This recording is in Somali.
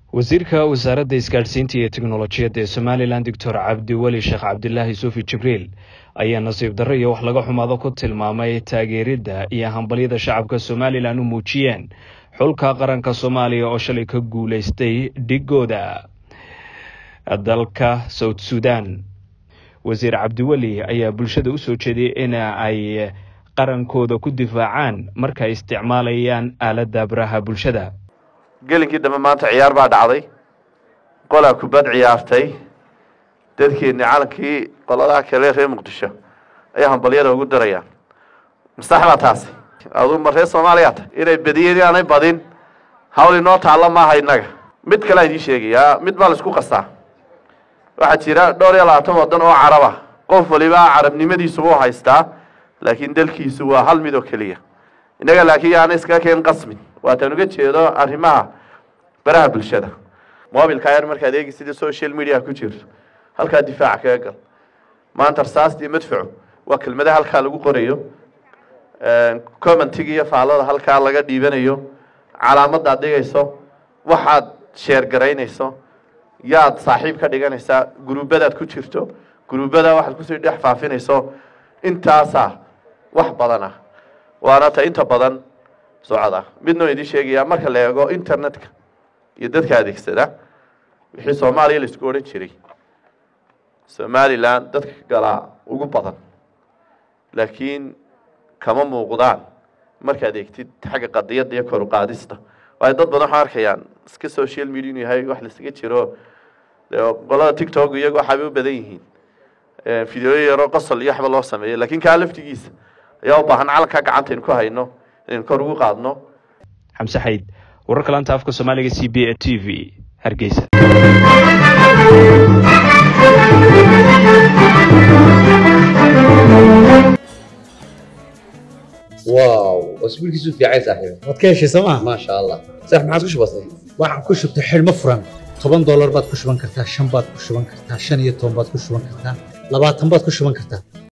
wasiirka wasaaradda isgaadhsiinta iyo teknolojiyadda ee somalilan doctor cabdiweli sheekh cabdilaahi suufi jibriil ayaa nasiib darro iyo wax laga xumaado ku tilmaamay taageeridda iyo hambalyada shacabka somalilan u muujiyeen xulka qaranka soomaaliya oo shalay ka guulaystay dhigooda dalka south sudan wasiir cabdiweli ayaa bulshada usoo jeediyay in ay qarankooda ku difaacaan marka ay isticmaalayaan aaladda baraha bulshada gelinkii dambe maanta ciyaar baa dhacday qolaa kubad ciyaartay dadkeeni calankii qoladaha kale reer muqdisho ayaa hambalyada ugu darayaan masax baa taasi aduu ma reer soomaaliya ta inay badiyeen inaanay badin hawl inoo taalla maaha innaga mid kalea idiin sheegayaa mid baa laisku qastaa waxaa jira dhowr iyo labaatan waddan oo caraba qof waliba carabnimadiisu u haystaa laakiin dalkiisu waa hal mid oo keliya innaga laakiin yaana iskaga keen qasmin waataan uga jeedo arrimaha baraha bulshada mobilka yar markaad eegi sidii social media ku jirto halkaa difaaca kaga gal maanta rasaastii madfacu waa kelmada halkaa lagu qorayo commentiga iyo faallada halkaa laga dhiibanayo calaamadaad dhigayso waxaad sheer garaynayso yaad saaxiib ka dhiganaysaa guruubadaad ku jirto guruubada waxaad kusii dhex faafinayso intaasaa wax badan ah waana ta inta badan socda midnoo idiin sheegayaa marka la eego internetka iyo dadka adeegsada wixii soomaaliya laisku odhan jiray somalilan dadka galaa ugu badan laakiin kama muuqdaan markaad eegtid xagga qadiyadda iyo kor uqaadista waayo dad badan waxaa arkayaan iska social media inuu yahay wax laisaga jiro qolada tictok iyago waxaabay u badan yihiin videoyo yaroo qosol iyo waxba loo sameeyo laakiin kaa laftigiisa ayaa u baahan calankaa gacantaynu ku hayno inaynu kor ugu qaadno xamse xayd wararka laanta afka soomaaliga c b a t v hargeysa واو اسبوع كيسو في عايز صاحبي waad ka heshay sooma ما شاء الله صح ما عادش بسيط waxaan ku shubtay xidhmo furan toban doolar baad ku shuban kartaa shan baad ku shuban kartaa shan iyo toban baad ku shuban kartaa labaatan baad ku shuban kartaa